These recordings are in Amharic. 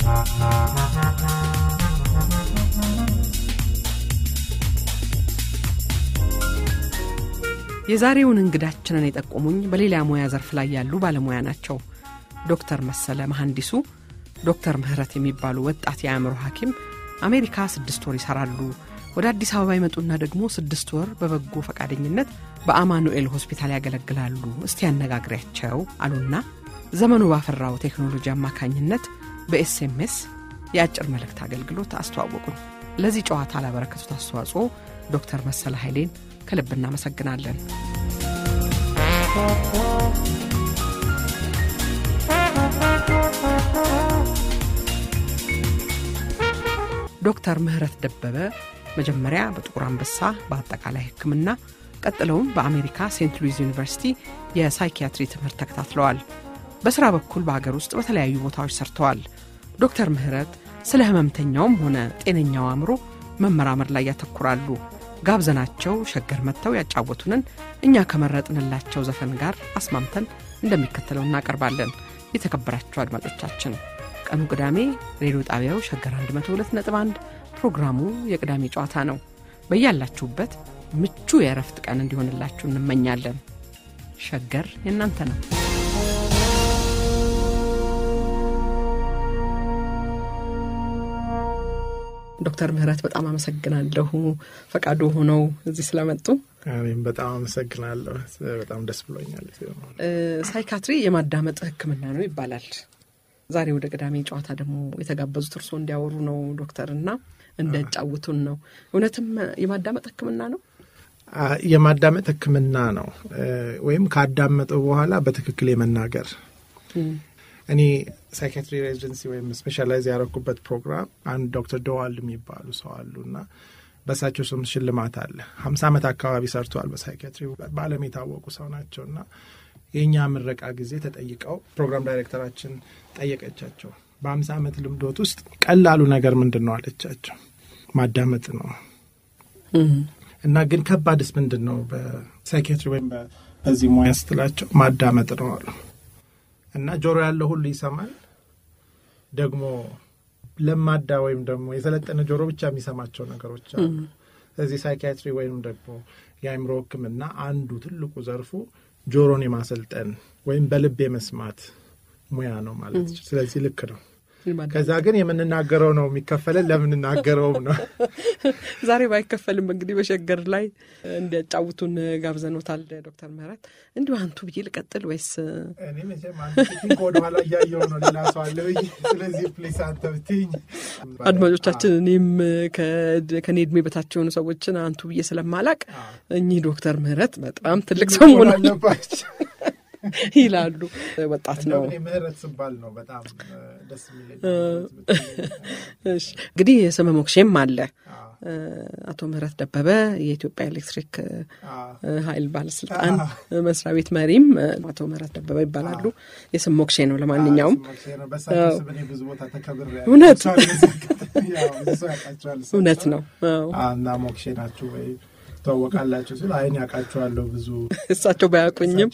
የዛሬውን እንግዳችንን የጠቆሙኝ በሌላ ሙያ ዘርፍ ላይ ያሉ ባለሙያ ናቸው። ዶክተር መሰለ መሐንዲሱ፣ ዶክተር ምህረት የሚባሉ ወጣት የአእምሮ ሐኪም አሜሪካ ስድስት ወር ይሰራሉ። ወደ አዲስ አበባ ይመጡና ደግሞ ስድስት ወር በበጎ ፈቃደኝነት በአማኑኤል ሆስፒታል ያገለግላሉ። እስቲ ያነጋግሪያቸው አሉና ዘመኑ ባፈራው ቴክኖሎጂ አማካኝነት በኤስኤምኤስ የአጭር መልእክት አገልግሎት አስተዋወቁን። ለዚህ ጨዋታ ላበረከቱት አስተዋጽኦ ዶክተር መሰለ ኃይሌን ከልብ እናመሰግናለን። ዶክተር ምህረት ደበበ መጀመሪያ በጥቁር አንበሳ በአጠቃላይ ሕክምና ቀጥለውም በአሜሪካ ሴንት ሉዊዝ ዩኒቨርሲቲ የሳይኪያትሪ ትምህርት ተከታትለዋል። በሥራ በኩል በአገር ውስጥ በተለያዩ ቦታዎች ሰርተዋል። ዶክተር ምህረት ስለ ህመምተኛውም ሆነ ጤነኛው አእምሮ መመራመር ላይ ያተኩራሉ። ጋብዘናቸው ሸገር መጥተው ያጫወቱንን እኛ ከመረጥንላቸው ዘፈን ጋር አስማምተን እንደሚከተለው እናቀርባለን። የተከበራችሁ አድማጮቻችን ቀኑ ቅዳሜ ሬዲዮ ጣቢያው ሸገር 102.1 ፕሮግራሙ የቅዳሜ ጨዋታ ነው። በያላችሁበት ምቹ የእረፍት ቀን እንዲሆንላችሁ እንመኛለን። ሸገር የእናንተ ነው። ዶክተር ምህረት በጣም አመሰግናለሁ ፈቃዱ ሆነው እዚህ ስለመጡ። እኔም በጣም አመሰግናለሁ። በጣም ደስ ብሎኛል። ሳይካትሪ የማዳመጥ ሕክምና ነው ይባላል። ዛሬ ወደ ቅዳሜ ጨዋታ ደግሞ የተጋበዙት እርስዎ እንዲያወሩ ነው ዶክተር እና እንዲያጫውቱን ነው። እውነትም የማዳመጥ ሕክምና ነው? የማዳመጥ ሕክምና ነው ወይም ካዳመጠው በኋላ በትክክል የመናገር እኔ ሳይካትሪ ሬዚደንሲ ወይም ስፔሻላይዝ ያደረኩበት ፕሮግራም አንድ ዶክተር ደዋል የሚባሉ ሰው አሉ እና በእሳቸው ስም ሽልማት አለ። ሀምሳ ዓመት አካባቢ ሰርተዋል በሳይካትሪ በዓለም የታወቁ ሰው ናቸው እና የእኛ ምረቃ ጊዜ ተጠይቀው ፕሮግራም ዳይሬክተራችን ጠየቀቻቸው። በሀምሳ ዓመት ልምዶት ውስጥ ቀላሉ ነገር ምንድን ነው አለቻቸው። ማዳመጥ ነው እና ግን ከባድስ ምንድን ነው በሳይካትሪ ወይም በዚህ ሙያ ስትላቸው ማዳመጥ ነው አሉ እና ጆሮ ያለው ሁሉ ይሰማል። ደግሞ ለማዳ ወይም ደግሞ የሰለጠነ ጆሮ ብቻ የሚሰማቸው ነገሮች አሉ። ስለዚህ ሳይኪያትሪ ወይም ደግሞ የአእምሮ ሕክምና አንዱ ትልቁ ዘርፉ ጆሮን የማሰልጠን ወይም በልብ የመስማት ሙያ ነው ማለት ነው። ስለዚህ ልክ ነው። ከዛ ግን የምንናገረው ነው የሚከፈለን ለምንናገረውም ነው። ዛሬ ባይከፈልም እንግዲህ በሸገር ላይ እንዲያጫውቱን ጋብዘኖታል ዶክተር ምህረት። እንዲሁ አንቱ ብዬ ልቀጥል ወይስ እኔ መቼም ወደኋላ እያየሁ ነው ሌላ ሰው አለ ብዬ። ስለዚህ ፕሊስ አንተ ብትይኝ። አድማጮቻችን፣ እኔም ከኔ እድሜ በታች የሆኑ ሰዎችን አንቱ ብዬ ስለማላቅ እኚህ ዶክተር ምህረት በጣም ትልቅ ሰው መሆናቸው ይላሉ። ወጣት ነው ምህረት ስባል ነው በጣም ደስ የሚለኝ። እንግዲህ ስመ ሞክሼም አለ። አቶ ምህረት ደበበ የኢትዮጵያ ኤሌክትሪክ ኃይል ባለስልጣን መስሪያ ቤት መሪም አቶ ምህረት ደበበ ይባላሉ። የስም ሞክሼ ነው። ለማንኛውም እውነት እውነት ነው እና ሞክሼ ናችሁ ወይ ትታወቃላችሁ ሲል አይን ያውቃችኋለሁ ብዙ እሳቸው ባያውቁኝም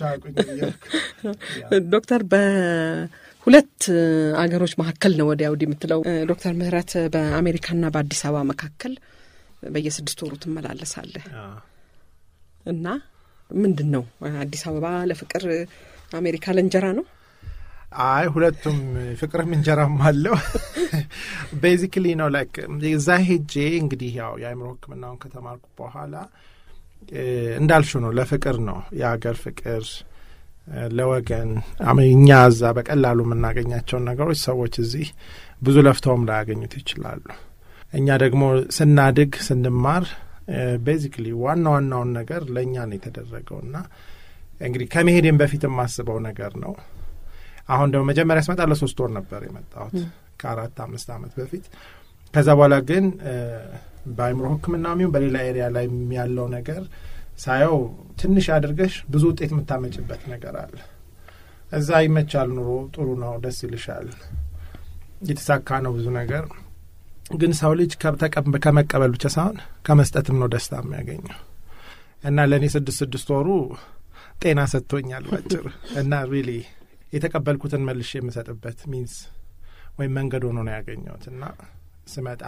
ዶክተር በሁለት አገሮች መካከል ነው ወዲያ ወዲህ የምትለው ዶክተር ምህረት በአሜሪካና በአዲስ አበባ መካከል በየስድስት ወሩ ትመላለሳለህ እና ምንድን ነው አዲስ አበባ ለፍቅር አሜሪካ ለእንጀራ ነው አይ ሁለቱም ፍቅርም እንጀራም አለው ቤዚክሊ ነው ላይክ እዛ ሄጄ እንግዲህ ያው የአእምሮ ህክምናውን ከተማርኩ በኋላ እንዳልሹ ነው ለፍቅር ነው የሀገር ፍቅር ለወገን እኛ እዛ በቀላሉ የምናገኛቸውን ነገሮች ሰዎች እዚህ ብዙ ለፍተውም ላያገኙት ይችላሉ እኛ ደግሞ ስናድግ ስንማር ቤዚክሊ ዋና ዋናውን ነገር ለእኛ ነው የተደረገው እና እንግዲህ ከመሄዴም በፊት የማስበው ነገር ነው አሁን ደግሞ መጀመሪያ ስመጣ ለሶስት ወር ነበር የመጣሁት ከአራት አምስት ዓመት በፊት ከዛ በኋላ ግን በአይምሮ ህክምና ሚሆን በሌላ ኤሪያ ላይ ያለው ነገር ሳየው ትንሽ አድርገሽ ብዙ ውጤት የምታመጭበት ነገር አለ እዛ ይመቻል ኑሮ ጥሩ ነው ደስ ይልሻል የተሳካ ነው ብዙ ነገር ግን ሰው ልጅ ከመቀበል ብቻ ሳይሆን ከመስጠትም ነው ደስታ የሚያገኘው እና ለእኔ ስድስት ስድስት ወሩ ጤና ሰጥቶኛል ባጭር እና ሪሊ የተቀበልኩትን መልሽ የምሰጥበት ሚንስ ወይም መንገድ ሆኖ ነው ያገኘሁት እና ስመጣ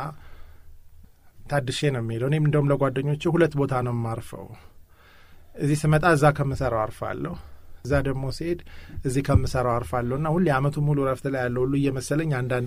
ታድሼ ነው የሚሄደው። እኔም እንደውም ለጓደኞቼ ሁለት ቦታ ነው የማርፈው። እዚህ ስመጣ እዛ ከምሰራው አርፋለሁ፣ እዛ ደግሞ ሲሄድ እዚህ ከምሰራው አርፋለሁ እና ሁሌ አመቱ ሙሉ ረፍት ላይ ያለው ሁሉ እየመሰለኝ አንዳንዴ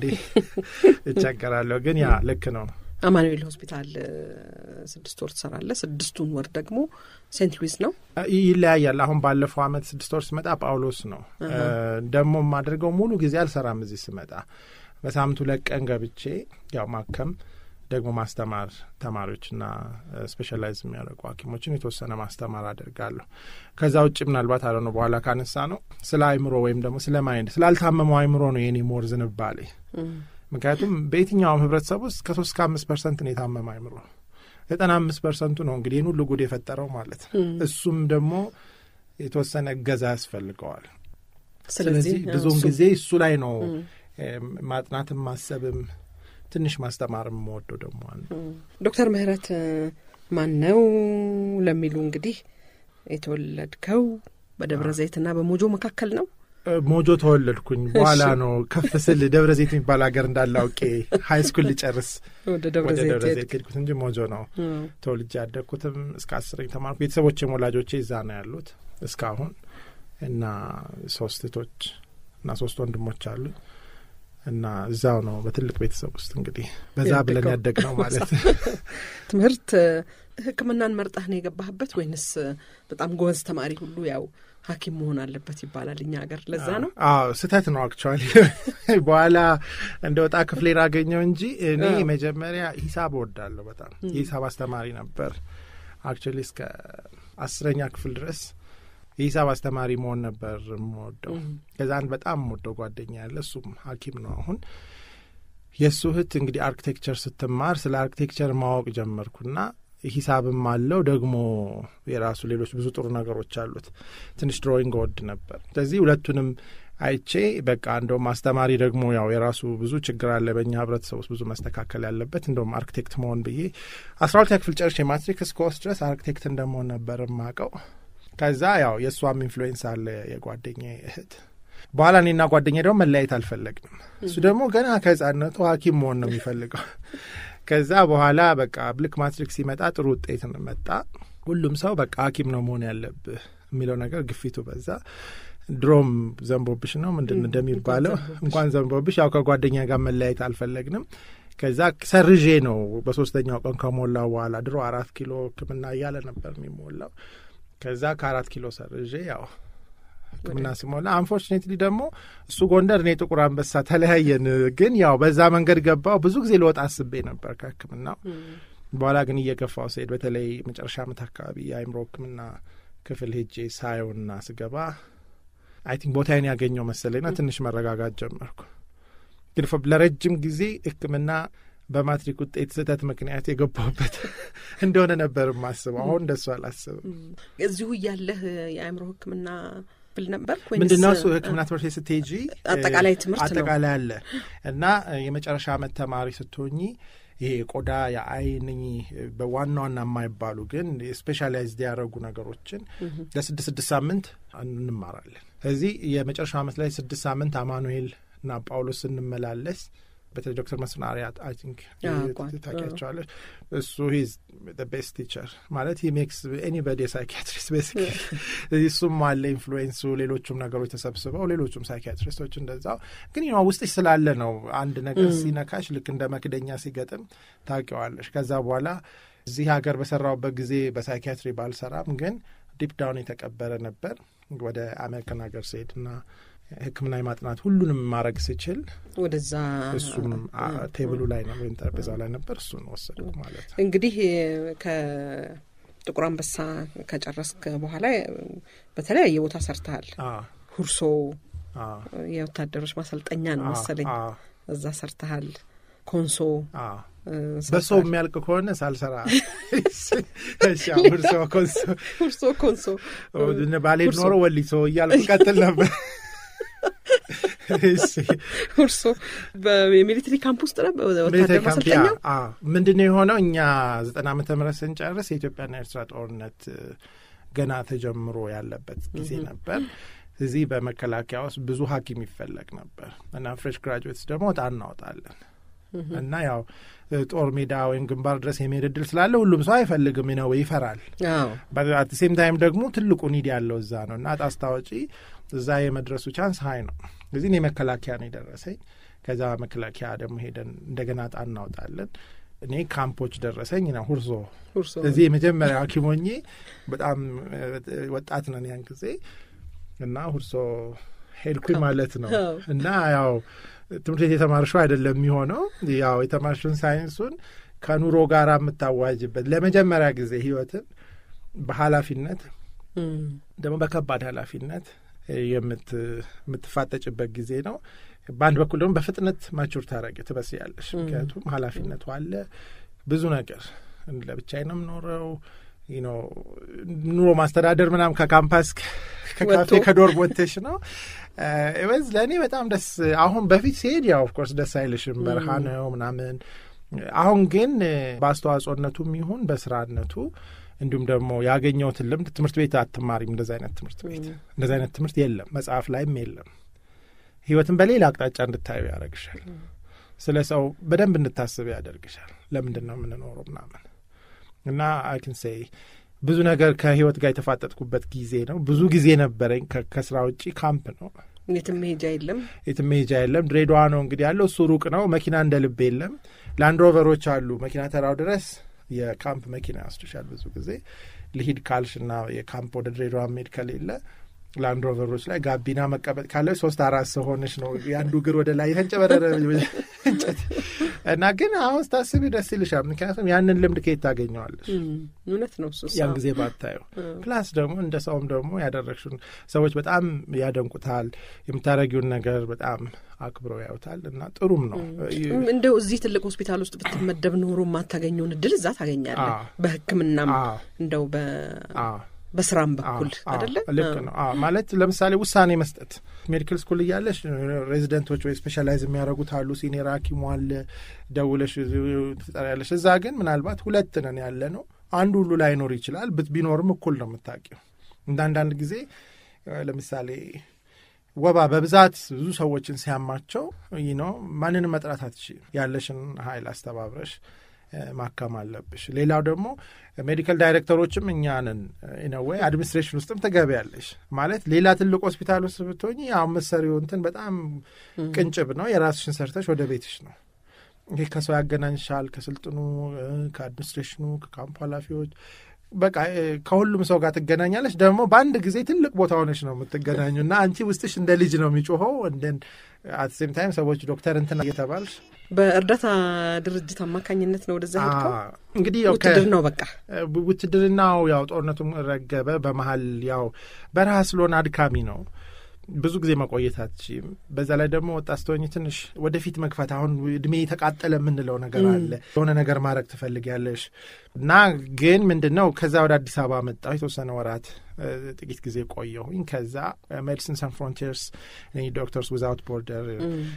እቸገራለሁ። ግን ያ ልክ ነው። አማኑኤል ሆስፒታል ስድስት ወር ትሰራለህ። ስድስቱን ወር ደግሞ ሴንት ሉዊስ ነው ይለያያል። አሁን ባለፈው አመት ስድስት ወር ስመጣ ጳውሎስ ነው ደግሞ የማደርገው። ሙሉ ጊዜ አልሰራም። እዚህ ስመጣ በሳምንቱ ለቀን ገብቼ ያው ማከም ደግሞ ማስተማር ተማሪዎችና ስፔሻላይዝ የሚያደርጉ ሐኪሞችን የተወሰነ ማስተማር አደርጋለሁ። ከዛ ውጭ ምናልባት አለ ነው በኋላ ካነሳ ነው ስለ አይምሮ ወይም ደግሞ ስለ ማይንድ ስላልታመመው አይምሮ ነው የኔ ሞር ዝንባሌ። ምክንያቱም በየትኛውም ህብረተሰብ ውስጥ ከሶስት ከአምስት ፐርሰንት ነው የታመመ አይምሮ። ዘጠና አምስት ፐርሰንቱ ነው እንግዲህ ይህን ሁሉ ጉድ የፈጠረው ማለት ነው። እሱም ደግሞ የተወሰነ እገዛ ያስፈልገዋል። ስለዚህ ብዙውን ጊዜ እሱ ላይ ነው ማጥናትም ማሰብም ትንሽ ማስተማር የምወደው ደግሞ አንዱ ዶክተር ምህረት ማን ነው ለሚሉ እንግዲህ የተወለድከው በደብረ ዘይትና በሞጆ መካከል ነው። ሞጆ ተወለድኩኝ። በኋላ ነው ከፍ ስል ደብረ ዘይት የሚባል ሀገር እንዳለ አውቄ ሀይ ስኩል ልጨርስ ወደ ደብረ ዘይት ሄድኩት እንጂ ሞጆ ነው ተወልጄ ያደግኩትም እስከ አስረኝ ተማርኩ። ቤተሰቦቼም ወላጆቼ እዛ ነው ያሉት እስካሁን እና ሶስት እህቶች እና ሶስት ወንድሞች አሉኝ እና እዛው ነው በትልቅ ቤተሰብ ውስጥ እንግዲህ በዛ ብለን ያደግ ነው ማለት ትምህርት ሕክምናን መርጠህ ነው የገባህበት ወይንስ በጣም ጎበዝ ተማሪ ሁሉ ያው ሐኪም መሆን አለበት ይባላል እኛ ሀገር ለዛ ነው? አዎ ስህተት ነው አክቹዋሊ። በኋላ እንደ ወጣ ክፍሌን አገኘው እንጂ እኔ መጀመሪያ ሂሳብ እወዳለሁ በጣም የሂሳብ አስተማሪ ነበር። አክቹዋሊ እስከ አስረኛ ክፍል ድረስ የሂሳብ አስተማሪ መሆን ነበር የምወደው። ከዛ አንድ በጣም የምወደው ጓደኛ ያለ እሱም ሐኪም ነው አሁን። የእሱ እህት እንግዲህ አርኪቴክቸር ስትማር ስለ አርኪቴክቸር ማወቅ ጀመርኩና ሂሳብም አለው ደግሞ የራሱ ሌሎች ብዙ ጥሩ ነገሮች አሉት። ትንሽ ድሮይንግ እወድ ነበር። ስለዚህ ሁለቱንም አይቼ በቃ እንደውም አስተማሪ ደግሞ ያው የራሱ ብዙ ችግር አለ በእኛ ህብረተሰብ ውስጥ ብዙ መስተካከል ያለበት እንደውም አርኪቴክት መሆን ብዬ አስራ ሁለተኛ ክፍል ጨርሼ ማትሪክ እስከወስድ ድረስ አርኪቴክት እንደመሆን ነበር የማውቀው። ከዛ ያው የእሷም ኢንፍሉዌንስ አለ የጓደኛ እህት። በኋላ እኔና ጓደኛ ደግሞ መለያየት አልፈለግንም። እሱ ደግሞ ገና ከህጻነቱ ሐኪም መሆን ነው የሚፈልገው። ከዛ በኋላ በቃ ልክ ማትሪክ ሲመጣ ጥሩ ውጤት መጣ። ሁሉም ሰው በቃ ሐኪም ነው መሆን ያለብህ የሚለው ነገር ግፊቱ በዛ። ድሮም ዘንቦብሽ ነው ምንድን እንደሚባለው እንኳን ዘንቦብሽ። ያው ከጓደኛ ጋር መለያየት አልፈለግንም። ከዛ ሰርዤ ነው በሶስተኛው ቀን ከሞላው በኋላ ድሮ አራት ኪሎ ሕክምና እያለ ነበር የሚሞላው ከዛ ከአራት ኪሎ ሰርዤ ያው ሕክምና ሲሞላ አንፎርቹኔትሊ ደግሞ እሱ ጎንደር፣ እኔ ጥቁር አንበሳ ተለያየን። ግን ያው በዛ መንገድ ገባው። ብዙ ጊዜ ልወጣ አስቤ ነበር ከሕክምናው በኋላ ግን እየገፋው ስሄድ በተለይ መጨረሻ ዓመት አካባቢ የአእምሮ ሕክምና ክፍል ሄጄ ሳየውና ስገባ አይ ቲንክ ቦታዬን ያገኘው መሰለኝና ትንሽ መረጋጋት ጀመርኩ። ግን ለረጅም ጊዜ ሕክምና በማትሪክ ውጤት ስህተት ምክንያት የገባሁበት እንደሆነ ነበር የማስበው። አሁን እንደሱ አላስብም። እዚሁ እያለህ የአእምሮ ሕክምና ክፍል ነበር ምንድን ነው እሱ ሕክምና ትምህርት ቤት ስትሄጂ አጠቃላይ ትምህርት ነው አጠቃላይ አለ እና የመጨረሻ ዓመት ተማሪ ስትሆኚ ይሄ የቆዳ የአይን በዋና ዋና የማይባሉ ግን ስፔሻላይዝድ ያደረጉ ነገሮችን ለስድስት ስድስት ሳምንት እንማራለን። ስለዚህ የመጨረሻ ዓመት ላይ ስድስት ሳምንት አማኑኤል እና ጳውሎስ ስንመላለስ በተለይ ዶክተር መስፍን አርአያ አይ ቲንክ ታውቂያቸዋለሽ። እሱ ሂዝ ቤስት ቲቸር ማለት ሂ ሜክስ ኤኒበዲ ሳይኪያትሪስት ቤሲክ እሱም አለ ኢንፍሉዌንሱ፣ ሌሎቹም ነገሮች ተሰብስበው ሌሎቹም ሳይኪያትሪስቶች እንደዛው። ግን ዋ ውስጥሽ ስላለ ነው አንድ ነገር ሲነካሽ ልክ እንደ መክደኛ ሲገጥም ታውቂዋለሽ። ከዛ በኋላ እዚህ ሀገር በሰራውበት ጊዜ በሳይኪያትሪ ባልሰራም ግን ዲፕ ዳውን የተቀበረ ነበር። ወደ አሜሪካን ሀገር ስሄድ እና ሕክምና የማጥናት ሁሉንም ማድረግ ስችል ወደዛ እሱም ቴብሉ ላይ ነው ወይም ጠረጴዛው ላይ ነበር። እሱን ወሰድኩ ማለት ነው። እንግዲህ ከጥቁር አንበሳ ከጨረስክ በኋላ በተለያየ ቦታ ሰርተሃል። ሁርሶ የወታደሮች ማሰልጠኛ ነው መሰለኝ፣ እዛ ሰርተሃል። ኮንሶ በሰው የሚያልቅ ከሆነ ሳልሰራ ሁርሶ ኮንሶ ሁርሶ ኮንሶ ባሌድ ኖሮ ወሊሶ እያልኩ ቀጥል ነበር። ሁርሶ የሚሊትሪ ካምፕ ውስጥ ነበር ወታደር ማሰልጠኛ። ምንድን ነው የሆነው? እኛ ዘጠና ዓመተ ምህረት ስንጨርስ የኢትዮጵያና ኤርትራ ጦርነት ገና ተጀምሮ ያለበት ጊዜ ነበር። እዚህ በመከላከያ ውስጥ ብዙ ሐኪም ይፈለግ ነበር እና ፍሬሽ ግራጁዌትስ ደግሞ እጣ እናወጣለን እና ያው ጦር ሜዳ ወይም ግንባር ድረስ የመሄድ እድል ስላለ ሁሉም ሰው አይፈልግም ነው ይፈራል። አት ሴም ታይም ደግሞ ትልቁ ኒድ ያለው እዛ ነው እና እጣ አስታወጪ እዛ የመድረሱ ቻንስ ሀይ ነው። እዚህ እኔ መከላከያ ነው የደረሰኝ። ከዛ መከላከያ ደግሞ ሄደን እንደገና እጣ እናወጣለን። እኔ ካምፖች ደረሰኝ ነው ሁርሶ እዚህ የመጀመሪያ ሐኪም ሆኜ በጣም ወጣት ነን ያን ጊዜ እና ሁርሶ ሄድኩኝ ማለት ነው እና ያው ትምህርት ቤት የተማርሽው አይደለም የሚሆነው ያው የተማርሽውን ሳይንሱን ከኑሮ ጋር የምታዋጅበት ለመጀመሪያ ጊዜ ህይወትን በኃላፊነት ደግሞ በከባድ ኃላፊነት የምትፋጠጭበት ጊዜ ነው። በአንድ በኩል ደግሞ በፍጥነት ማቹር ታረቂ ትበስያለሽ። ምክንያቱም ኃላፊነቱ አለ ብዙ ነገር ለብቻዬ ነው የምኖረው ኑሮ ማስተዳደር ምናምን ከካምፓስ ከካፌ ከዶርም ወጥተሽ ነው ወዝ ለእኔ በጣም ደስ አሁን በፊት ሲሄድ ያው ኦፍኮርስ ደስ አይልሽም በረሃ ነው ምናምን አሁን ግን በአስተዋጽኦነቱም ይሁን በስራነቱ እንዲሁም ደግሞ ያገኘሁትን ልምድ ትምህርት ቤት አትማሪም እንደዚ አይነት ትምህርት ቤት እንደዚ አይነት ትምህርት የለም መጽሐፍ ላይም የለም ህይወትን በሌላ አቅጣጫ እንድታዩ ያደርግሻል ስለ ሰው በደንብ እንድታስብ ያደርግሻል ለምንድን ነው የምንኖረው ምናምን እና አይክን ሴይ ብዙ ነገር ከህይወት ጋር የተፋጠጥኩበት ጊዜ ነው። ብዙ ጊዜ ነበረኝ። ከስራ ውጪ ካምፕ ነው። የትም መሄጃ የለም፣ የትም መሄጃ የለም። ድሬዳዋ ነው እንግዲህ ያለው። እሱ ሩቅ ነው። መኪና እንደ ልብ የለም። ላንድሮቨሮች አሉ። መኪና ተራው ድረስ የካምፕ መኪና ያስዱሻል። ብዙ ጊዜ ልሂድ ካልሽ እና የካምፕ ወደ ድሬዳዋ መሄድ ከሌለ ላንድሮቨሮች ላይ ጋቢና መቀመጥ ካለ ሶስት አራት ሰው ሆነች ነው የአንዱ እግር ወደ ላይ የተንጨበረረ እንጨት እና ግን አሁን ስታስቢ ደስ ይልሻል። ምክንያቱም ያንን ልምድ ከየት ታገኘዋለሽ? እውነት ነው። ያን ጊዜ ባታየው ፕላስ ደግሞ እንደ ሰውም ደግሞ ያደረግሽውን ሰዎች በጣም ያደንቁታል። የምታደረጊውን ነገር በጣም አክብረው ያዩታል እና ጥሩም ነው። እንደው እዚህ ትልቅ ሆስፒታል ውስጥ ብትመደብ ኖሮ የማታገኘውን እድል እዛ ታገኛለህ። በሕክምናም እንደው በ በስራም በኩል አደለ? ልክ ነው። ማለት ለምሳሌ ውሳኔ መስጠት ሜዲካል ስኩል እያለሽ ሬዚደንቶች ወይ ስፔሻላይዝ የሚያደርጉት አሉ። ሲኒየር ሐኪሙ አለ፣ ደውለሽ ትጠሪያለሽ። እዛ ግን ምናልባት ሁለት ነን ያለ ነው። አንዱ ሁሉ ላይኖር ይችላል። ቢኖርም እኩል ነው የምታውቂው። እንደ አንዳንድ ጊዜ ለምሳሌ ወባ በብዛት ብዙ ሰዎችን ሲያማቸው ይህ ነው ማንንም መጥራት አትችይም። ያለሽን ኃይል አስተባብረሽ ማከም አለብሽ። ሌላው ደግሞ ሜዲካል ዳይሬክተሮችም እኛንን ኢነወይ አድሚኒስትሬሽን ውስጥም ትገቢያለሽ። ማለት ሌላ ትልቅ ሆስፒታል ውስጥ ብትሆኝ አሁን መሰሪው እንትን በጣም ቅንጭብ ነው። የራስሽን ሰርተሽ ወደ ቤትሽ ነው። ይህ ከሰው ያገናኝሻል፣ ከስልጥኑ፣ ከአድሚኒስትሬሽኑ፣ ከካምፕ ኃላፊዎች በቃ ከሁሉም ሰው ጋር ትገናኛለች። ደግሞ በአንድ ጊዜ ትልቅ ቦታ ሆነች ነው የምትገናኙ እና አንቺ ውስጥሽ እንደ ልጅ ነው የሚጮኸው። እንደን አት ሴም ታይም ሰዎች ዶክተር እንትና እየተባልሽ በእርዳታ ድርጅት አማካኝነት ነው ወደዛ ሄድከው? እንግዲህ ውትድርናው በቃ ውትድርናው ያው ጦርነቱም ረገበ። በመሀል ያው በረሃ ስለሆነ አድካሚ ነው። ብዙ ጊዜ መቆየት አትችይም። በዛ ላይ ደግሞ ወጣት ስትሆኝ ትንሽ ወደፊት መግፋት አሁን እድሜ የተቃጠለ የምንለው ነገር አለ። የሆነ ነገር ማድረግ ትፈልጊያለሽ እና ግን ምንድን ነው ከዛ ወደ አዲስ አበባ መጣሁ። የተወሰነ ወራት ጥቂት ጊዜ ቆየሁኝ። ከዛ ሜዲሲን ሳን ፍሮንቲርስ ዶክተርስ ዊዛውት ቦርደር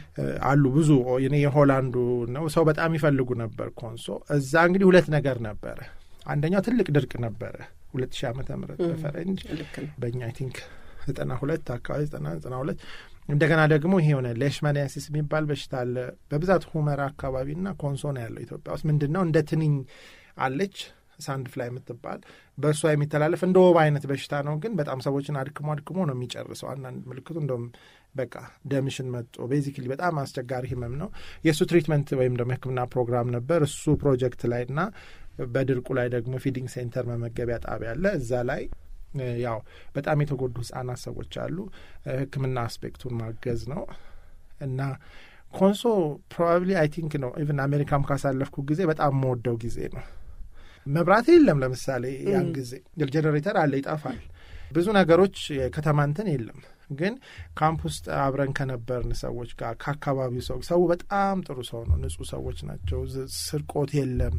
አሉ ብዙ እኔ የሆላንዱ ነው ሰው በጣም ይፈልጉ ነበር ኮንሶ። እዛ እንግዲህ ሁለት ነገር ነበረ። አንደኛው ትልቅ ድርቅ ነበረ ሁለት ሺህ ዓመተ ምህረት በፈረንጅ በእኛ አይ ቲንክ ዘጠና ሁለት አካባቢ ዘጠና ዘጠና ሁለት እንደገና ደግሞ ይሄ የሆነ ሌሽማኒያሲስ የሚባል በሽታ አለ በብዛት ሁመራ አካባቢና ኮንሶ ነው ያለው ኢትዮጵያ ውስጥ ምንድን ነው እንደ ትንኝ አለች ሳንድ ፍላይ የምትባል በእሷ የሚተላለፍ እንደ ወባ አይነት በሽታ ነው ግን በጣም ሰዎችን አድክሞ አድክሞ ነው የሚጨርሰው አንዳንድ ምልክቱ እንደውም በቃ ደምሽን መጦ ቤዚክሊ በጣም አስቸጋሪ ህመም ነው የእሱ ትሪትመንት ወይም ደግሞ ህክምና ፕሮግራም ነበር እሱ ፕሮጀክት ላይ እና በድርቁ ላይ ደግሞ ፊዲንግ ሴንተር መመገቢያ ጣቢያ አለ እዛ ላይ ያው በጣም የተጎዱ ህጻናት ሰዎች አሉ። ህክምና አስፔክቱን ማገዝ ነው እና ኮንሶ ፕሮባብሊ አይ ቲንክ ነው ኢቨን አሜሪካም ካሳለፍኩ ጊዜ በጣም የምወደው ጊዜ ነው። መብራት የለም ለምሳሌ ያን ጊዜ ጀኔሬተር አለ ይጠፋል። ብዙ ነገሮች የከተማ እንትን የለም። ግን ካምፕ ውስጥ አብረን ከነበርን ሰዎች ጋር ከአካባቢው ሰው ሰው በጣም ጥሩ ሰው ነው። ንጹህ ሰዎች ናቸው። ስርቆት የለም።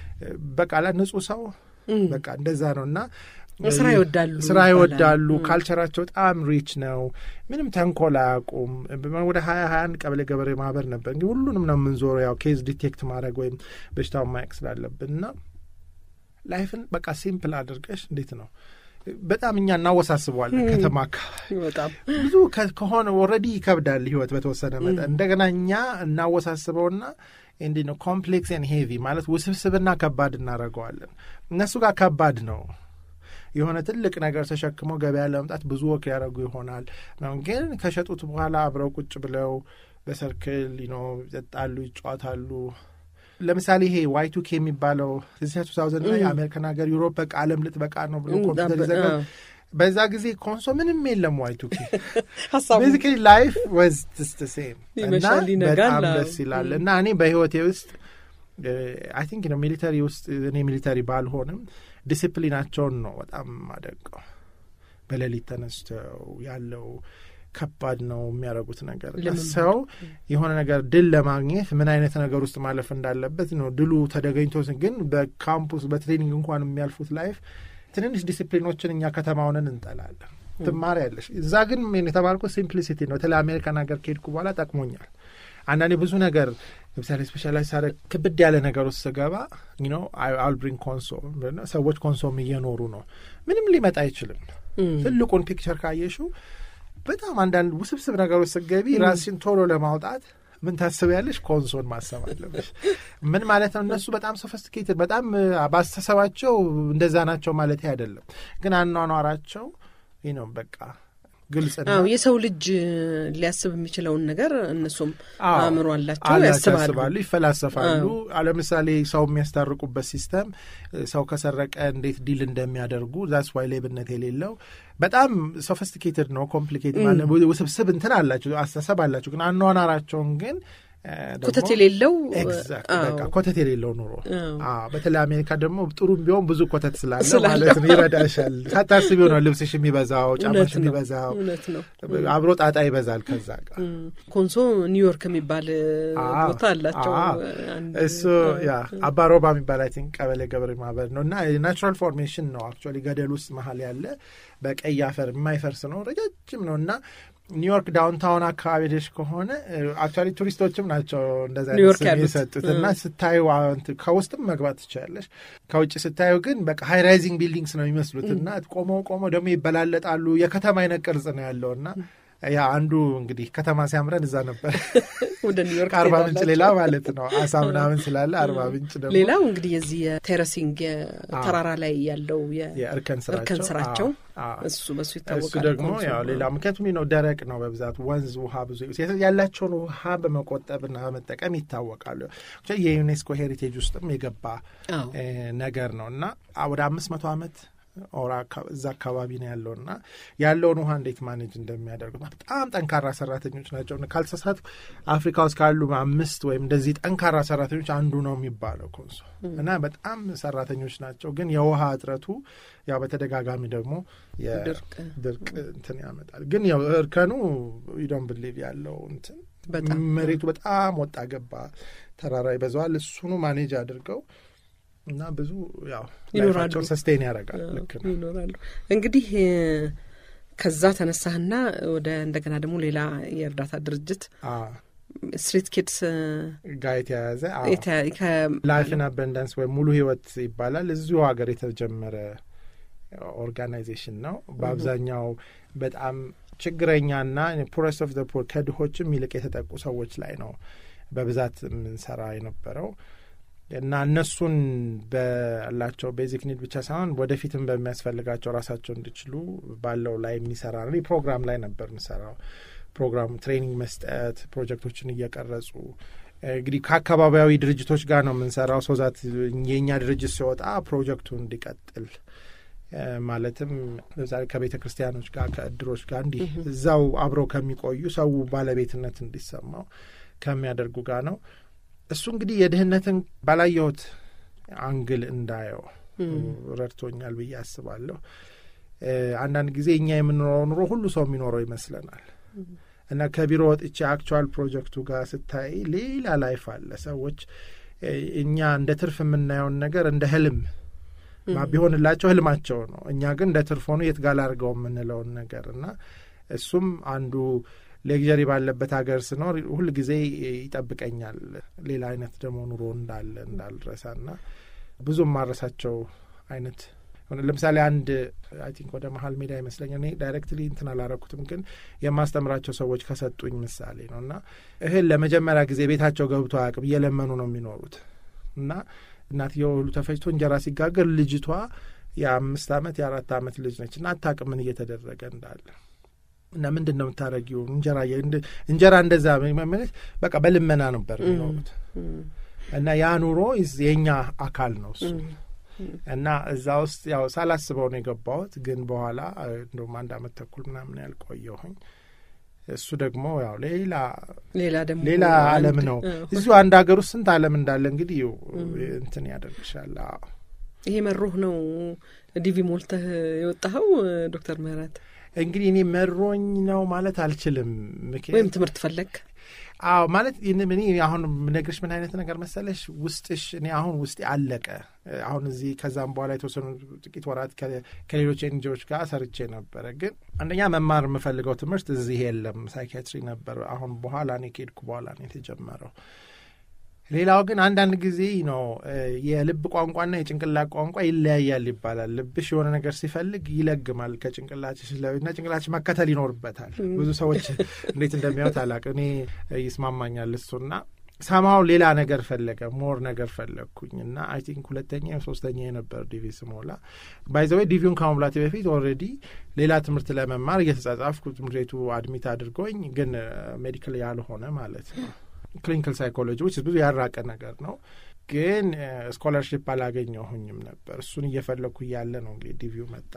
በቃ ላ ንጹህ ሰው በቃ እንደዛ ነው እና ስራ ይወዳሉ፣ ስራ ይወዳሉ። ካልቸራቸው በጣም ሪች ነው። ምንም ተንኮል አያውቁም። ወደ ሀያ ሀያ አንድ ቀበሌ ገበሬ ማህበር ነበር። እንግዲህ ሁሉንም ነው የምንዞረው ያው ኬዝ ዲቴክት ማድረግ ወይም በሽታውን ማየቅ ስላለብን እና ላይፍን በቃ ሲምፕል አድርገሽ እንዴት ነው በጣም እኛ እናወሳስበዋለን። ከተማ አካባቢ በጣም ብዙ ከሆነ ኦልሬዲ ይከብዳል ህይወት በተወሰነ መጠን እንደገና እኛ እናወሳስበውና እንዲህ ነው ኮምፕሌክስ ን ሄቪ ማለት ውስብስብና ከባድ እናደርገዋለን። እነሱ ጋር ከባድ ነው። የሆነ ትልቅ ነገር ተሸክመው ገበያ ለመምጣት ብዙ ወክ ያደረጉ ይሆናል ነው። ግን ከሸጡት በኋላ አብረው ቁጭ ብለው በሰርክል ነው ይጠጣሉ፣ ይጫወታሉ። ለምሳሌ ይሄ ዋይ ቱ ኬ የሚባለው እዚህ ቱ ታውዘንድ ላይ አሜሪካን ሀገር ዩሮፕ በቃ ዓለም ልትበቃ ነው ብሎ ኮምፒውተር ይዘጋ በዛ ጊዜ ኮንሶ ምንም የለም። ዋይ ቱ ኬ ቤዚካሊ ላይፍ ወዝ ስ ሴም እና በጣም ደስ ይላል እና እኔ በህይወቴ ውስጥ አይ ቲንክ ነው ሚሊተሪ ውስጥ እኔ ሚሊተሪ ባልሆንም ዲሲፕሊናቸውን ነው በጣም አደንቀው። በሌሊት ተነስተው ያለው ከባድ ነው የሚያደርጉት ነገር። ሰው የሆነ ነገር ድል ለማግኘት ምን አይነት ነገር ውስጥ ማለፍ እንዳለበት ነው ድሉ ተደገኝቶ፣ ግን በካምፑስ በትሬኒንግ እንኳን የሚያልፉት ላይፍ ትንንሽ ዲሲፕሊኖችን እኛ ከተማውንን እንጠላለን። ትማሪያለሽ። እዛ ግን የተባልኩት ሲምፕሊሲቲ ነው። በተለይ አሜሪካን ሀገር ከሄድኩ በኋላ ጠቅሞኛል። አንዳንዴ ብዙ ነገር ለምሳሌ ስፔሻላይዝ ሳደርግ ክብድ ያለ ነገር ውስጥ ስገባ ነው አል ብሪንግ ኮንሶ ሰዎች ኮንሶም እየኖሩ ነው። ምንም ሊመጣ አይችልም። ትልቁን ፒክቸር ካየሽው በጣም አንዳንድ ውስብስብ ነገሮች ስትገቢ ራስሽን ቶሎ ለማውጣት ምን ታስቢያለሽ? ኮንሶን ማሰብ አለብሽ። ምን ማለት ነው? እነሱ በጣም ሶፊስቲኬትድ በጣም ባስተሰባቸው እንደዛ ናቸው ማለት አይደለም፣ ግን አኗኗራቸው ይህ ነው በቃ ግልጽ ነው። የሰው ልጅ ሊያስብ የሚችለውን ነገር እነሱም አእምሮ አላቸው፣ ያስባሉ፣ ይፈላሰፋሉ። ለምሳሌ ሰው የሚያስታርቁበት ሲስተም ሰው ከሰረቀ እንዴት ዲል እንደሚያደርጉ ዛስ ዋይ ሌብነት የሌለው በጣም ሶፊስቲኬትድ ነው። ኮምፕሊኬትድ ማለት ውስብስብ እንትን አላቸው፣ አስተሳሰብ አላቸው። ግን አኗኗራቸውን ግን ኮተት የሌለው በቃ ኮተት የሌለው ኑሮ። በተለይ አሜሪካ ደግሞ ጥሩ ቢሆን ብዙ ኮተት ስላለ ማለት ነው ይረዳሻል። ሳታስቢው ነው ልብስሽ የሚበዛው፣ ጫማሽ የሚበዛው፣ አብሮ ጣጣ ይበዛል። ከዛ ጋር ኮንሶ ኒውዮርክ የሚባል ቦታ አላቸው። እሱ ያ አባሮባ የሚባል አይ ቲንክ ቀበሌ ገበሬ ማህበር ነው እና ናቹራል ፎርሜሽን ነው አክቹዋሊ ገደል ውስጥ መሀል ያለ በቀይ አፈር የማይፈርስ ነው። ረጃጅም ነው እና ኒውዮርክ ዳውንታውን አካባቢ ደሽ ከሆነ አክቹዋሊ ቱሪስቶችም ናቸው እንደዛ ስም የሰጡት እና ስታዩ ከውስጥም መግባት ትችላለሽ። ከውጭ ስታዩ ግን በቃ ሃይ ራይዚንግ ቢልዲንግስ ነው የሚመስሉት እና ቆመው ቆመው ደግሞ ይበላለጣሉ። የከተማ አይነት ቅርጽ ነው ያለው እና ያ አንዱ እንግዲህ ከተማ ሲያምረን እዛ ነበር ወደ ኒውዮርክ አርባ ምንጭ ሌላ ማለት ነው አሳ ምናምን ስላለ አርባ ምንጭ ደግሞ ሌላው እንግዲህ የዚህ የቴረሲንግ ተራራ ላይ ያለው የእርከን እርከን ስራቸው እሱ በሱ ይታወቃል። እሱ ደግሞ ያው ሌላ ምክንያቱም ነው ደረቅ ነው በብዛት ወንዝ ውሃ ብዙ ያላቸውን ውሃ በመቆጠብና በመጠቀም ይታወቃሉ። የዩኔስኮ ሄሪቴጅ ውስጥም የገባ ነገር ነው እና ወደ አምስት መቶ ዓመት ኦራ እዛ አካባቢ ነው ያለው እና ያለውን ውሃ እንዴት ማኔጅ እንደሚያደርጉት በጣም ጠንካራ ሰራተኞች ናቸው። ካልተሳሳት አፍሪካ ውስጥ ካሉ አምስት ወይም እንደዚህ ጠንካራ ሰራተኞች አንዱ ነው የሚባለው ኮንሶ እና በጣም ሰራተኞች ናቸው። ግን የውሃ እጥረቱ ያው በተደጋጋሚ ደግሞ የድርቅ እንትን ያመጣል። ግን ያው እርከኑ ዩዶን ብሊቭ ያለው እንትን መሬቱ በጣም ወጣ ገባ ተራራ ይበዛዋል። እሱኑ ማኔጅ አድርገው እና ብዙ ያው ላይፋቸውን ሰስቴን ያደርጋል። ልክ ነው ይኖራሉ። እንግዲህ ከዛ ተነሳህና ወደ እንደገና ደግሞ ሌላ የእርዳታ ድርጅት ስትሪት ኪድስ ጋር የተያያዘ ላይፍን አበንዳንስ ወይም ሙሉ ህይወት ይባላል። እዚሁ ሀገር የተጀመረ ኦርጋናይዜሽን ነው። በአብዛኛው በጣም ችግረኛና ፑረስት ኦፍ ዘ ፑር ከድሆችም ይልቅ የተጠቁ ሰዎች ላይ ነው በብዛት የምንሰራ የነበረው እና እነሱን ባላቸው ቤዚክ ኒድ ብቻ ሳይሆን ወደፊትም በሚያስፈልጋቸው ራሳቸው እንዲችሉ ባለው ላይ የሚሰራ ነው። ፕሮግራም ላይ ነበር የምሰራው። ፕሮግራሙ ትሬኒንግ መስጠት፣ ፕሮጀክቶችን እየቀረጹ እንግዲህ ከአካባቢያዊ ድርጅቶች ጋር ነው የምንሰራው። ሶዛት የእኛ ድርጅት ሲወጣ ፕሮጀክቱ እንዲቀጥል ማለትም ለምሳሌ ከቤተ ክርስቲያኖች ጋር ከእድሮች ጋር እንዲህ እዛው አብረው ከሚቆዩ ሰው ባለቤትነት እንዲሰማው ከሚያደርጉ ጋር ነው። እሱ እንግዲህ የድህነትን ባላየሁት አንግል እንዳየው ረድቶኛል ብዬ አስባለሁ። አንዳንድ ጊዜ እኛ የምንኖረው ኑሮ ሁሉ ሰው የሚኖረው ይመስለናል እና ከቢሮ ወጥቼ አክቹዋል ፕሮጀክቱ ጋር ስታይ ሌላ ላይፍ አለ። ሰዎች እኛ እንደ ትርፍ የምናየውን ነገር እንደ ህልም ቢሆንላቸው ህልማቸው ነው። እኛ ግን እንደ ትርፍ ሆኑ የት ጋር ላድርገው የምንለውን ነገር እና እሱም አንዱ ሌግዠሪ ባለበት ሀገር ስኖር ሁል ጊዜ ይጠብቀኛል ሌላ አይነት ደግሞ ኑሮ እንዳለ እንዳልረሳ ና ብዙ ማረሳቸው አይነት ለምሳሌ አንድ አይ ቲንክ ወደ መሀል ሜዳ ይመስለኛል እኔ ዳይሬክትሊ እንትን አላረኩትም፣ ግን የማስተምራቸው ሰዎች ከሰጡኝ ምሳሌ ነው እና እህል ለመጀመሪያ ጊዜ ቤታቸው ገብቶ አያውቅም። እየለመኑ ነው የሚኖሩት እና እናትየው ሁሉ ተፈጭቶ እንጀራ ሲጋገር ልጅቷ የአምስት ዓመት የአራት ዓመት ልጅ ነች እና አታውቅም ምን እየተደረገ እንዳለ እና ምንድን ነው የምታደርጊው? እንጀራ እንጀራ እንደዛ ማለት በቃ በልመና ነበር የሚኖሩት እና ያ ኑሮ የእኛ አካል ነው እሱ እና እዛ ውስጥ ያው ሳላስበው ነው የገባሁት። ግን በኋላ እንደውም አንድ አመት ተኩል ምናምን ያልቆየሁኝ እሱ ደግሞ ያው ሌላ ሌላ ደግሞ ሌላ ዓለም ነው። እዚሁ አንድ ሀገር ውስጥ ስንት ዓለም እንዳለ እንግዲህ እንትን ያደርግሻል። ይሄ መሮህ ነው ዲቪ ሞልተህ የወጣኸው ዶክተር ምህረት? እንግዲህ እኔ መሮኝ ነው ማለት አልችልም። ወይም ትምህርት ፈለግ አዎ ማለት እኔ አሁን ምነግርሽ ምን አይነት ነገር መሰለሽ፣ ውስጥሽ እኔ አሁን ውስጤ አለቀ። አሁን እዚህ ከዛም በኋላ የተወሰኑ ጥቂት ወራት ከሌሎች ኤንጂዎች ጋር ሰርቼ ነበረ። ግን አንደኛ መማር የምፈልገው ትምህርት እዚህ የለም፣ ሳይኪያትሪ ነበር። አሁን በኋላ እኔ ከሄድኩ በኋላ ነው የተጀመረው። ሌላው ግን አንዳንድ ጊዜ ነው የልብ ቋንቋና የጭንቅላት ቋንቋ ይለያያል ይባላል። ልብሽ የሆነ ነገር ሲፈልግ ይለግማል ከጭንቅላትሽ እና ጭንቅላትሽ መከተል ይኖርበታል። ብዙ ሰዎች እንዴት እንደሚያዩት አላውቅም። እኔ ይስማማኛል እሱና ሰማው ሌላ ነገር ፈለገ ሞር ነገር ፈለግኩኝ እና አይ ቲንክ ሁለተኛ ሶስተኛ የነበር ዲቪ ስሞላ ባይዘወይ ዲቪውን ከመሙላቴ በፊት ኦልሬዲ ሌላ ትምህርት ለመማር እየተጻጻፍኩ ትምህርት ቤቱ አድሚት አድርጎኝ ግን ሜዲካል ያልሆነ ማለት ነው ክሊኒካል ሳይኮሎጂ ውስጥ ብዙ ያራቀ ነገር ነው። ግን ስኮላርሽፕ አላገኘሁኝም ነበር። እሱን እየፈለግኩ እያለ ነው እንግዲህ ዲቪው መጣ።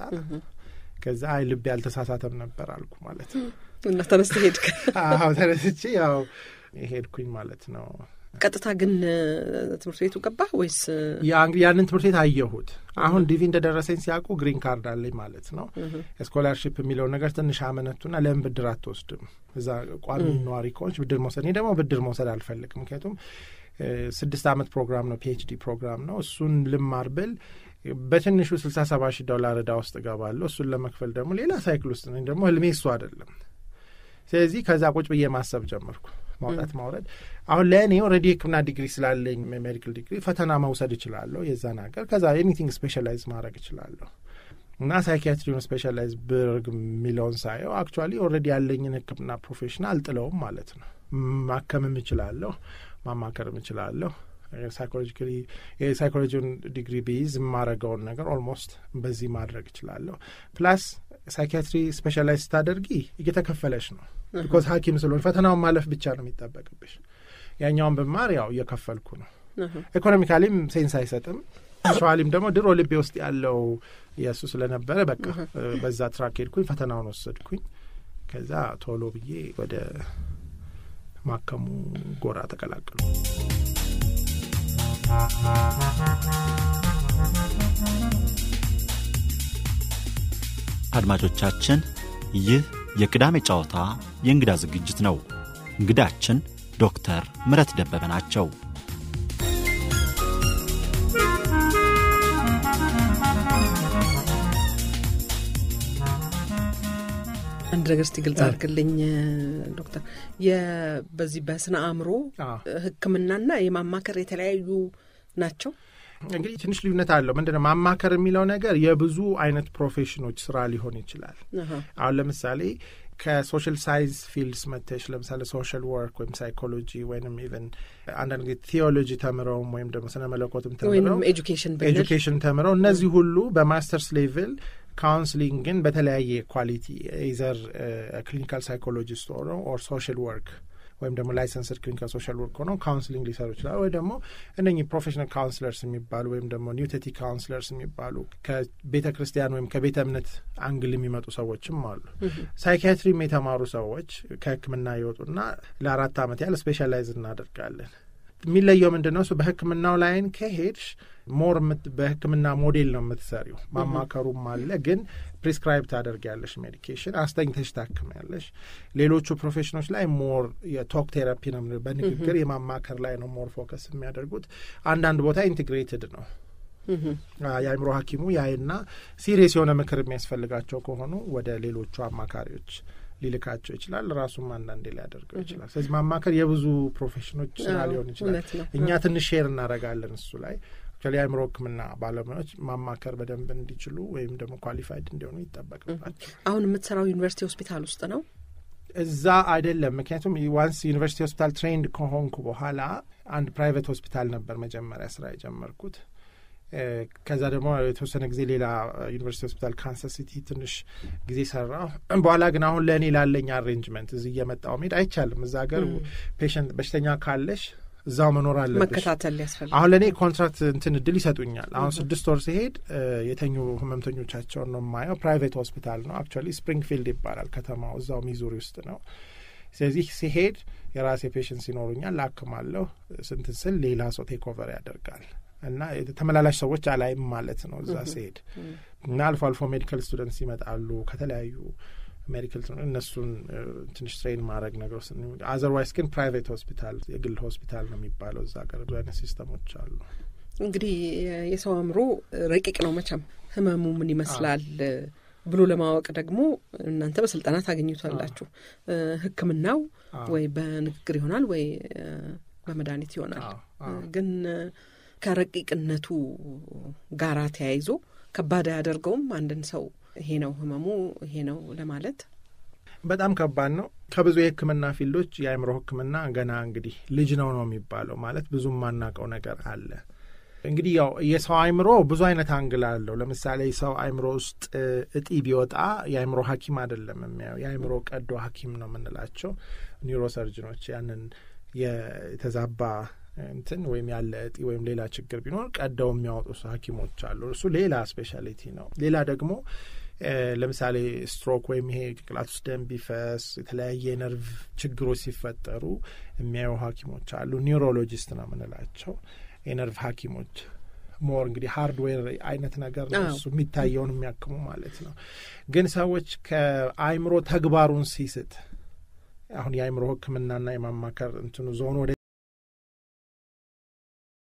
ከዛ አይ ልቤ ያልተሳሳተም ነበር አልኩ ማለት ነው እና ተነስተ ሄድክ? አዎ ተነስቼ ያው ሄድኩኝ ማለት ነው። ቀጥታ ግን ትምህርት ቤቱ ገባህ ወይስ? ያንን ትምህርት ቤት አየሁት። አሁን ዲቪ እንደደረሰኝ ሲያውቁ ግሪን ካርድ አለኝ ማለት ነው። ስኮላርሽፕ የሚለውን ነገር ትንሽ አመነቱና ለምን ብድር አትወስድም? እዛ ቋሚ ነዋሪ ከሆንሽ ብድር መውሰድ። እኔ ደግሞ ብድር መውሰድ አልፈልግም። ምክንያቱም ስድስት አመት ፕሮግራም ነው፣ ፒኤችዲ ፕሮግራም ነው። እሱን ልማር ብል በትንሹ ስልሳ ሰባ ሺህ ዶላር እዳ ውስጥ እገባለሁ። እሱን ለመክፈል ደግሞ ሌላ ሳይክል ውስጥ ነኝ። ደግሞ ህልሜ እሱ አይደለም። ስለዚህ ከዛ ቁጭ ብዬ ማሰብ ጀመርኩ። ማውጣት ማውረድ። አሁን ለእኔ ኦልሬዲ ሕክምና ዲግሪ ስላለኝ ሜዲካል ዲግሪ ፈተና መውሰድ እችላለሁ የዛን ሀገር። ከዛ ኤኒቲንግ ስፔሻላይዝ ማድረግ እችላለሁ እና ሳይኪያትሪውን ስፔሻላይዝ ብርግ የሚለውን ሳየው አክቹዋሊ ኦልሬዲ ያለኝን ሕክምና ፕሮፌሽን አልጥለውም ማለት ነው። ማከምም እችላለሁ፣ ማማከርም እችላለሁ። ሳይኮሎጂካሊ የሳይኮሎጂውን ዲግሪ ቢይዝ የማረገውን ነገር ኦልሞስት በዚህ ማድረግ እችላለሁ። ፕላስ ሳይኪያትሪ ስፔሻላይዝ ስታደርጊ እየተከፈለሽ ነው። ቢኮዝ ሐኪም ስለሆን ፈተናውን ማለፍ ብቻ ነው የሚጠበቅብሽ። ያኛውን ብማር ያው እየከፈልኩ ነው። ኢኮኖሚካሊም ሴንስ አይሰጥም። ሸዋሊም ደግሞ ድሮ ልቤ ውስጥ ያለው የእሱ ስለነበረ በቃ በዛ ትራክ ሄድኩኝ፣ ፈተናውን ወሰድኩኝ። ከዛ ቶሎ ብዬ ወደ ማከሙ ጎራ ተቀላቀሉ። አድማጮቻችን ይህ የቅዳሜ ጨዋታ የእንግዳ ዝግጅት ነው። እንግዳችን ዶክተር ምረት ደበበ ናቸው። አንድ ነገር እስቲ ግልጽ አድርግልኝ ዶክተር። በዚህ በስነ አእምሮ ሕክምናና የማማከር የተለያዩ ናቸው። እንግዲህ ትንሽ ልዩነት አለው። ምንድን ነው ማማከር የሚለው ነገር የብዙ አይነት ፕሮፌሽኖች ስራ ሊሆን ይችላል። አሁን ለምሳሌ ከሶሻል ሳይንስ ፊልድስ መተሽ ለምሳሌ ሶሻል ወርክ ወይም ሳይኮሎጂ ወይም ኢቨን አንዳንድ ጊዜ ቴዎሎጂ ተምረውም ወይም ደግሞ ስነ መለኮትም ተምረው ኤጁኬሽን ኤጁኬሽን ተምረው እነዚህ ሁሉ በማስተርስ ሌቭል ካውንስሊንግን በተለያየ ኳሊቲ ኢዘር ክሊኒካል ሳይኮሎጂስት ሆነው ኦር ሶሻል ወርክ ወይም ደግሞ ላይሰንስድ ክሊኒካል ሶሻል ወርክ ሆነው ካውንስሊንግ ሊሰሩ ይችላሉ። ወይ ደግሞ እነኚህ ፕሮፌሽናል ካውንስለርስ የሚባሉ ወይም ደግሞ ኒውቴቲክ ካውንስለርስ የሚባሉ ከቤተ ክርስቲያን ወይም ከቤተ እምነት አንግል የሚመጡ ሰዎችም አሉ። ሳይኪያትሪም የተማሩ ሰዎች ከሕክምና ይወጡና ለአራት ዓመት ያህል ስፔሻላይዝ እናደርጋለን። የሚለየው ምንድን ነው? እሱ በህክምናው ላይን ከሄድሽ ሞር በህክምና ሞዴል ነው የምትሰሪው። ማማከሩም አለ፣ ግን ፕሪስክራይብ ታደርጊያለሽ ሜዲኬሽን አስተኝተሽ ታክሚያለሽ። ሌሎቹ ፕሮፌሽኖች ላይ ሞር የቶክ ቴራፒ ነው፣ በንግግር የማማከር ላይ ነው ሞር ፎከስ የሚያደርጉት። አንዳንድ ቦታ ኢንቴግሬትድ ነው። የአእምሮ ሐኪሙ ያይና ሲሪየስ የሆነ ምክር የሚያስፈልጋቸው ከሆኑ ወደ ሌሎቹ አማካሪዎች ሊልካቸው ይችላል። ራሱም አንዳንዴ ሊያደርገው ይችላል። ስለዚህ ማማከር የብዙ ፕሮፌሽኖች ስራ ሊሆን ይችላል። እኛ ትንሽ ሼር እናደርጋለን እሱ ላይ የአእምሮ ሕክምና ባለሙያዎች ማማከር በደንብ እንዲችሉ ወይም ደግሞ ኳሊፋይድ እንዲሆኑ ይጠበቅባቸው። አሁን የምትሰራው ዩኒቨርሲቲ ሆስፒታል ውስጥ ነው? እዛ አይደለም። ምክንያቱም ዋንስ ዩኒቨርሲቲ ሆስፒታል ትሬንድ ከሆንኩ በኋላ አንድ ፕራይቬት ሆስፒታል ነበር መጀመሪያ ስራ የጀመርኩት። ከዛ ደግሞ የተወሰነ ጊዜ ሌላ ዩኒቨርሲቲ ሆስፒታል ካንሳስ ሲቲ ትንሽ ጊዜ ሰራሁ። በኋላ ግን አሁን ለእኔ ላለኝ አሬንጅመንት እዚህ እየመጣሁ መሄድ አይቻልም። እዛ ሀገር ፔሽንት በሽተኛ ካለሽ እዛው መኖር አለብሽ። መከታተል ያስፈልጋል። አሁን ለእኔ ኮንትራክት እንትን እድል ይሰጡኛል። አሁን ስድስት ወር ሲሄድ የተኙ ህመምተኞቻቸውን ነው የማየው። ፕራይቬት ሆስፒታል ነው አክቹዋሊ ስፕሪንግፊልድ ይባላል ከተማው፣ እዛው ሚዙሪ ውስጥ ነው። ስለዚህ ሲሄድ የራሴ ፔሽንስ ይኖሩኛል፣ ላክማለሁ። ስንትን ስል ሌላ ሰው ቴክ ኦቨር ያደርጋል እና ተመላላሽ ሰዎች አላይም ማለት ነው እዛ ሲሄድ እና አልፎ አልፎ ሜዲካል ስቱደንትስ ይመጣሉ ከተለያዩ ሜዲካል እነሱን ትንሽ ትሬን ማድረግ ነገር ውስጥ አዘርዋይስ ግን ፕራይቬት ሆስፒታል የግል ሆስፒታል ነው የሚባለው እዛ ሀገር ብዙ አይነት ሲስተሞች አሉ። እንግዲህ የሰው አእምሮ ረቂቅ ነው መቼም ህመሙ ምን ይመስላል ብሎ ለማወቅ ደግሞ እናንተ በስልጠና ታገኙታላችሁ። ሕክምናው ወይ በንግግር ይሆናል ወይ በመድኃኒት ይሆናል። ግን ከረቂቅነቱ ጋራ ተያይዞ ከባድ አያደርገውም አንድን ሰው ይሄ ነው ህመሙ ይሄ ነው ለማለት በጣም ከባድ ነው። ከብዙ የህክምና ፊልዶች የአእምሮ ህክምና ገና እንግዲህ ልጅ ነው ነው የሚባለው ማለት ብዙ የማናውቀው ነገር አለ። እንግዲህ ያው የሰው አእምሮ ብዙ አይነት አንግል አለው። ለምሳሌ ሰው አእምሮ ውስጥ እጢ ቢወጣ የአእምሮ ሐኪም አይደለም የሚያየው የአእምሮ ቀዶ ሐኪም ነው የምንላቸው ኒውሮሰርጅኖች ያንን የተዛባ እንትን ወይም ያለ እጢ ወይም ሌላ ችግር ቢኖር ቀደው የሚያወጡ ሐኪሞች አሉ። እሱ ሌላ ስፔሻሊቲ ነው። ሌላ ደግሞ ለምሳሌ ስትሮክ ወይም ይሄ ጭንቅላት ውስጥ ደም ቢፈስ የተለያየ የነርቭ ችግሮች ሲፈጠሩ የሚያዩ ሐኪሞች አሉ። ኒውሮሎጂስት ነው የምንላቸው የነርቭ ሐኪሞች ሞር እንግዲህ ሃርድዌር አይነት ነገር ነው እሱ የሚታየውን የሚያክሙ ማለት ነው። ግን ሰዎች ከአእምሮ ተግባሩን ሲስት አሁን የአእምሮ ሕክምናና የማማከር እንትኑ ዞን ወደ